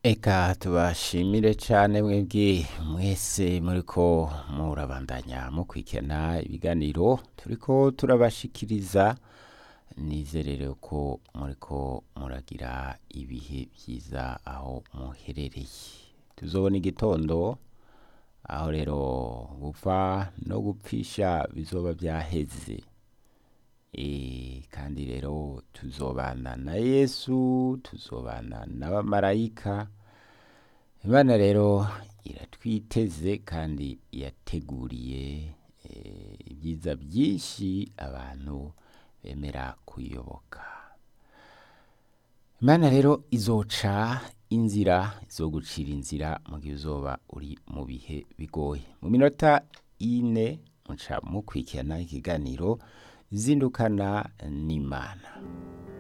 Eka tubashimire cane mwebwe mwese muriko murabandanya mukurikirana ibiganiro turiko turabashikiriza nizerere ko muriko muragira ibihe vyiza aho muherereye tuzobona igitondo aho rero gupfa no gupfisha bizoba vyaheze e, kandi rero tuzobana na yesu tuzobana n'abamarayika imana rero iratwiteze kandi yateguriye eh, ibyiza byinshi abantu bemera kuyoboka imana rero izoca inzira izogucira inzira mu gihe uzoba uri mu bihe bigoye mu minota ine muca mukurikirana ikiganiro zindukana n'imana